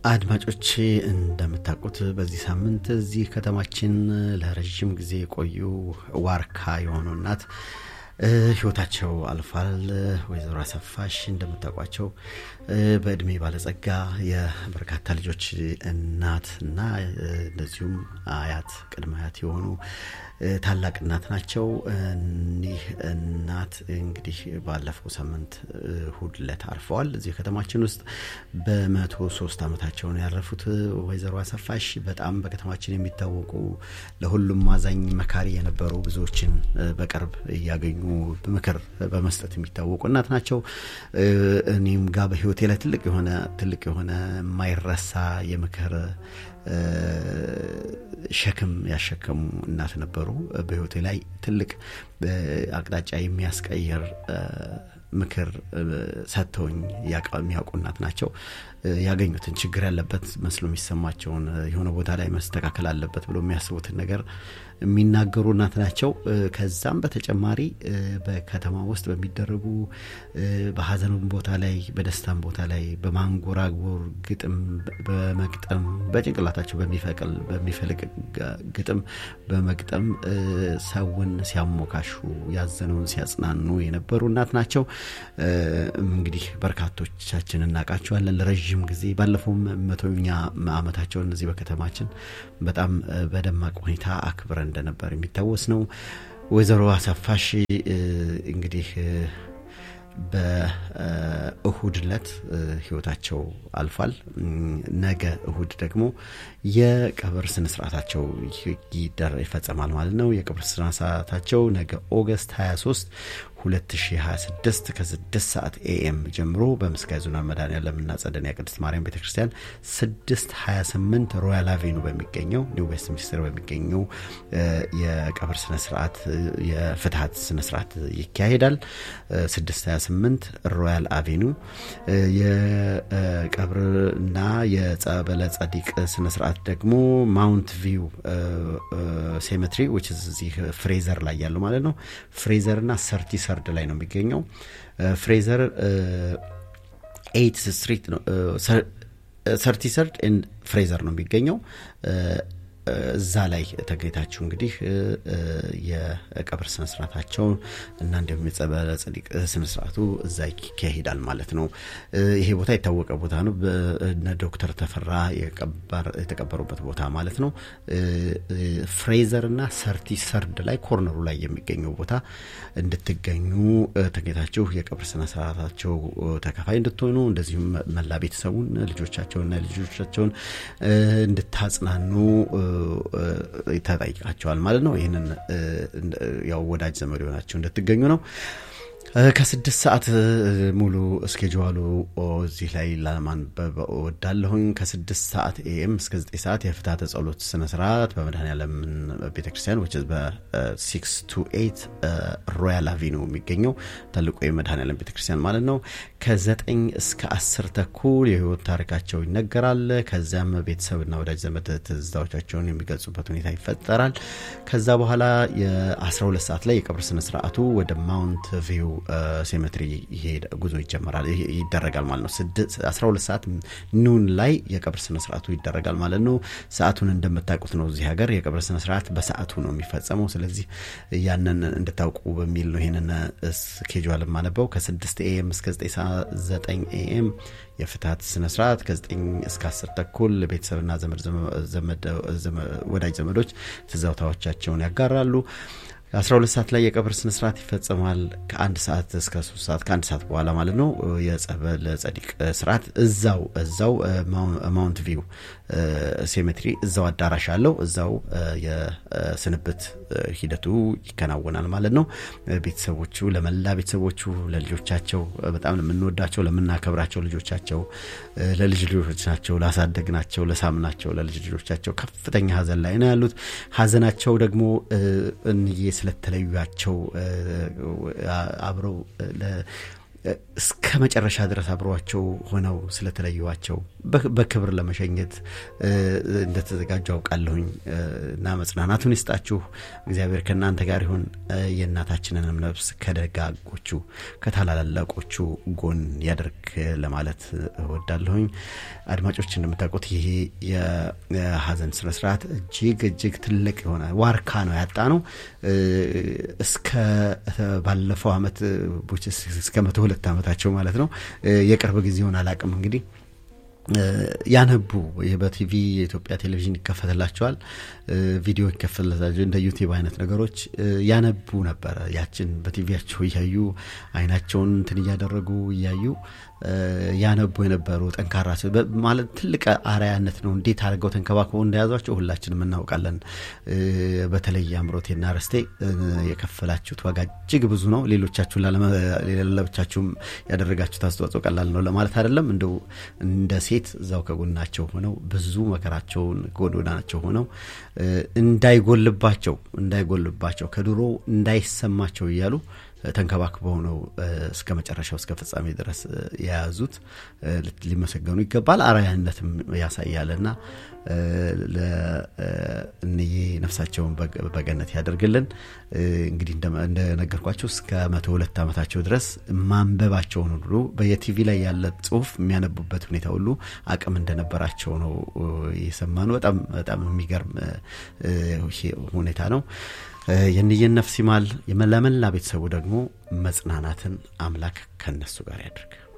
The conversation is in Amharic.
አድማጮቼ እንደምታውቁት በዚህ ሳምንት እዚህ ከተማችን ለረዥም ጊዜ የቆዩ ዋርካ የሆኑ እናት ህይወታቸው አልፏል። ወይዘሮ አሰፋሽ እንደምታውቋቸው በእድሜ ባለጸጋ የበርካታ ልጆች እናት እና እንደዚሁም አያት ቅድመ አያት የሆኑ ታላቅ እናት ናቸው። እኒህ እናት እንግዲህ ባለፈው ሳምንት እሁድ ዕለት አርፈዋል። እዚህ ከተማችን ውስጥ በመቶ ሶስት ዓመታቸውን ያረፉት ወይዘሮ አሰፋሽ በጣም በከተማችን የሚታወቁ ለሁሉም አዛኝ መካሪ የነበሩ ብዙዎችን በቅርብ እያገኙ ምክር በመስጠት የሚታወቁ እናት ናቸው። እኔም ጋር በህይወቴ ላይ ትልቅ የሆነ ትልቅ የሆነ የማይረሳ የምክር ሸክም ያሸከሙ እናት ነበሩ። በህይወቴ ላይ ትልቅ አቅጣጫ የሚያስቀይር ምክር ሰጥተውኝ የሚያውቁ እናት ናቸው። ያገኙትን ችግር ያለበት መስሎ የሚሰማቸውን የሆነ ቦታ ላይ መስተካከል አለበት ብሎ የሚያስቡትን ነገር የሚናገሩ እናት ናቸው። ከዛም በተጨማሪ በከተማ ውስጥ በሚደረጉ በሀዘኑም ቦታ ላይ በደስታም ቦታ ላይ በማንጎራጎር ግጥም በመግጠም በጭንቅላታቸው በሚፈቅል በሚፈልቅ ግጥም በመግጠም ሰውን ሲያሞካሹ ያዘነውን ሲያጽናኑ የነበሩ እናት ናቸው። እንግዲህ በርካቶቻችን እናውቃቸዋለን። ለረዥም ጊዜ ባለፈውም መቶኛ ዓመታቸውን እነዚህ በከተማችን በጣም በደማቅ ሁኔታ አክብረን እንደነበር የሚታወስ ነው። ወይዘሮ አሰፋሽ እንግዲህ በእሁድ ዕለት ህይወታቸው አልፏል። ነገ እሁድ ደግሞ የቀብር ስነስርዓታቸው ይፈጸማል ማለት ነው። የቀብር ስነስርዓታቸው ነገ ኦገስት 23 2026 ከ6 ሰዓት ኤኤም ጀምሮ በምስካየ ኅዙናን መድኃኔዓለምና ጸደንያ ቅድስት ማርያም ቤተ ክርስቲያን 628 ሮያል አቬኑ በሚገኘው ኒው ዌስት ሚኒስትር በሚገኘው የቀብር ስነስርዓት የፍትሀት ስነስርዓት ይካሄዳል። 628 ሮያል አቬኑ የቀብርና የጸበለ ጸዲቅ ስነስርዓት ደግሞ ማውንት ቪው ሴሜትሪ ዊች እዚህ ፍሬዘር ላይ ያለው ማለት ነው። ፍሬዘርና ሰርቲ ሰርድ ላይ ነው የሚገኘው። ፍሬዘር ኤይት ስትሪት ነው ሰርቲ ሰርድ ፍሬዘር ነው የሚገኘው። እዛ ላይ ተገኝታችሁ እንግዲህ የቀብር ስነስርዓታቸው እና እንዲሁም የጸበለ ጸዲቅ ስነስርዓቱ እዛ ይካሄዳል ማለት ነው። ይሄ ቦታ የታወቀ ቦታ ነው። እነ ዶክተር ተፈራ የተቀበሩበት ቦታ ማለት ነው። ፍሬዘር እና ሰርቲ ሰርድ ላይ ኮርነሩ ላይ የሚገኘው ቦታ እንድትገኙ ተገኝታችሁ የቀብር ስነስርዓታቸው ተካፋይ እንድትሆኑ እንደዚሁም መላ ቤተሰቡን ልጆቻቸውንና ልጆቻቸውን እንድታጽናኑ ተጠይቃቸዋል ማለት ነው። ይህንን ያው ወዳጅ ዘመድ የሆናቸው እንድትገኙ ነው። ከስድስት ሰዓት ሙሉ እስኬጅዋሉ እዚህ ላይ ለማንበብ እወዳለሁኝ። ከስድስት ሰዓት ኤኤም እስከ ዘጠኝ ሰዓት የፍትሐተ ጸሎት ስነስርዓት በመድኃኔዓለም ቤተክርስቲያን ዊች በሲክስ ቱ ኤይት ሮያል አቬኑ የሚገኘው ትልቁ የመድኃኔዓለም ቤተክርስቲያን ማለት ነው። ከዘጠኝ እስከ አስር ተኩል የህይወት ታሪካቸው ይነገራል። ከዚያም ቤተሰብና ወዳጅ ዘመድ ትዝታዎቻቸውን የሚገልጹበት ሁኔታ ይፈጠራል። ከዛ በኋላ የ12 ሰዓት ላይ የቀብር ስነስርዓቱ ወደ ማውንት ቪው ሴሜትሪ ጉዞ ይጀመራል ይደረጋል ማለት ነው። 12 ሰዓት ኑን ላይ የቀብር ስነስርዓቱ ይደረጋል ማለት ነው። ሰዓቱን እንደምታውቁት ነው እዚህ ሀገር የቀብር ስነስርዓት በሰዓቱ ነው የሚፈጸመው። ስለዚህ ያንን እንድታውቁ በሚል ነው ይህንን ስኬጁል የማነበው ከ6 ኤኤም እስከ 9 ኤኤም የፍትሀት ስነስርዓት ከ9 እስከ 10 ተኩል ቤተሰብና ወዳጅ ዘመዶች ትዝታዎቻቸውን ያጋራሉ። 12 ሰዓት ላይ የቀብር ስነስርዓት ይፈጸማል። ከአንድ ሰዓት እስከ 3 ሰዓት ከአንድ ሰዓት በኋላ ማለት ነው የጸበለ ጸዲቅ ስርዓት እዛው እዛው ማውንት ቪው ሴሜትሪ እዛው አዳራሽ አለው። እዛው የስንብት ሂደቱ ይከናወናል ማለት ነው። ቤተሰቦቹ ለመላ ቤተሰቦቹ ለልጆቻቸው በጣም ለምንወዳቸው ለምናከብራቸው ልጆቻቸው ለልጅ ልጆቻቸው ላሳደግናቸው ለሳምናቸው ለልጅ ልጆቻቸው ከፍተኛ ሀዘን ላይ ነው ያሉት። ሀዘናቸው ደግሞ እንዬ ስለተለዩቸው አብረው እስከ መጨረሻ ድረስ አብሯቸው ሆነው ስለተለዩዋቸው በክብር ለመሸኘት እንደተዘጋጁ አውቃለሁኝ እና መጽናናቱን ይስጣችሁ። እግዚአብሔር ከእናንተ ጋር ይሁን። የእናታችንንም ነፍስ ከደጋጎቹ ከታላላቆቹ ጎን ያደርግ ለማለት እወዳለሁኝ። አድማጮች እንደምታውቁት ይሄ የሀዘን ስነስርዓት እጅግ እጅግ ትልቅ የሆነ ዋርካ ነው ያጣ ነው። እስከ ባለፈው አመት እስከ መቶ ሁለት ዓመታቸው ማለት ነው። የቅርብ ጊዜውን አላቅም እንግዲህ ያነቡ በቲቪ የኢትዮጵያ ቴሌቪዥን ይከፈትላቸዋል፣ ቪዲዮ ይከፈትላቸው እንደ ዩቲዩብ አይነት ነገሮች ያነቡ ነበረ። ያችን በቲቪያቸው እያዩ አይናቸውን እንትን እያደረጉ እያዩ ያነቡ የነበሩ ጠንካራ ማለት ትልቅ አርአያነት ነው። እንዴት አድርገው ተንከባክበው እንደያዟቸው ሁላችንም እናውቃለን። በተለይ አምሮቴና ረስቴ የከፈላችሁት ዋጋ እጅግ ብዙ ነው። ሌሎቻችሁ ለብቻችሁም ያደረጋችሁት አስተዋጽኦ ቀላል ነው ለማለት አይደለም። እንደው እንደ ሴት እዛው ከጎናቸው ሆነው ብዙ መከራቸውን ጎዳናቸው ሆነው እንዳይጎልባቸው እንዳይጎልባቸው ከድሮ እንዳይሰማቸው እያሉ ተንከባክበው ነው እስከ መጨረሻው እስከ ፍጻሜ ድረስ የያዙት። ሊመሰገኑ ይገባል። አርአያነትም ያሳያልና ለእንዬ ነፍሳቸውን በገነት ያደርግልን። እንግዲህ እንደነገርኳቸው እስከ መቶ ሁለት ዓመታቸው ድረስ ማንበባቸውን ሁሉ በየቲቪ ላይ ያለ ጽሁፍ የሚያነቡበት ሁኔታ ሁሉ አቅም እንደነበራቸው ነው የሰማነው። በጣም በጣም የሚገርም ሁኔታ ነው። የንየን ነፍስ ይማል። ለመላ ቤተሰቡ ደግሞ መጽናናትን አምላክ ከነሱ ጋር ያድርግ።